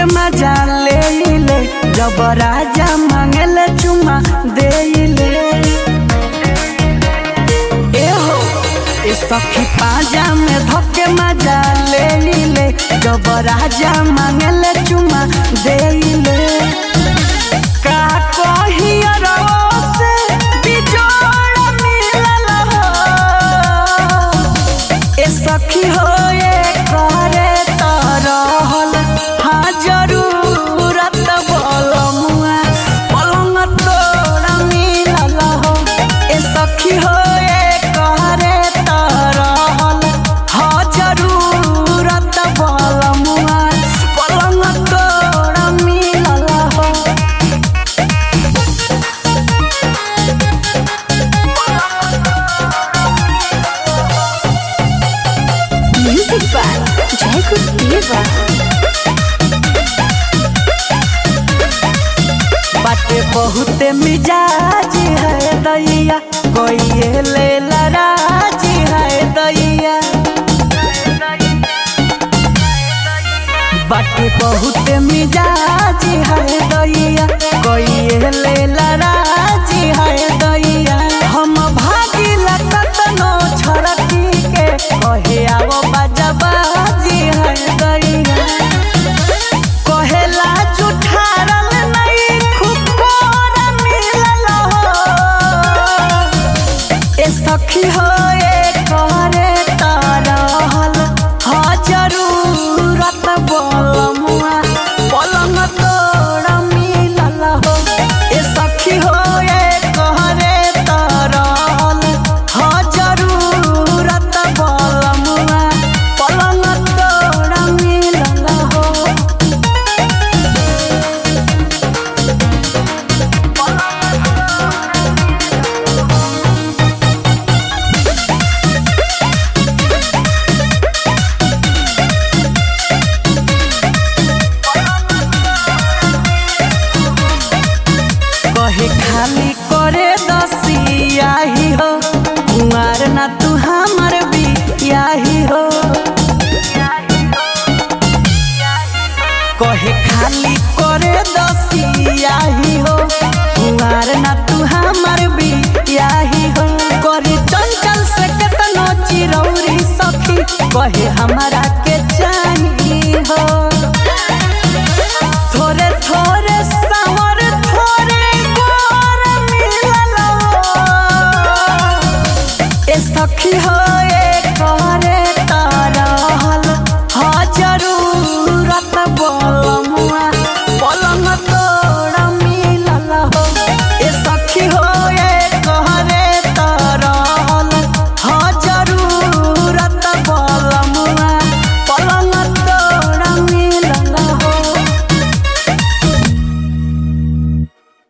धके मजा ले ले जब राजा मांगले चुमा दे ले ए हो ए सखी पाजा में धके मजा ले ले जब राजा मांगले चुमा दे ले का कहियो से बिजोड़ मिलल हो ए सखी हो ये करे त रहल हाँ जरूरत बलमुआ पलंग तोरा मिलल हो ए सखी हो ये करे त रहल हाँ जरूरत बलमुआ पलंग तोरा मिलल हो Music by Jacob Diva. बाटे बहुते मिजाज है दैया कोई ले लराजी है दैया बाटे बहुते मिजाज है दैया कोई ले लराजी है दैया हम भागिला कतनो छड़की के कहे आवो बाजाबाजी है दैया कहेला जुठारल नहीं खूब कोरा मिलल हो ए सखी हो ए करे तरहल हा जरूरत बलमुआ पलंग तोरा मिलल हो ए सखी हो ए करे तरहल हा जरूरत बलमुआ पलंग तोरा मिलल हो कहे खाली करे दसिया ही हो कुमार ना तू हमर बिया ही हो कहे खाली करे दसिया ही हो कुमार ना तू हमर बिया ही हो करे चंचल से केतनो चिरौरी सखी कहे हमारा के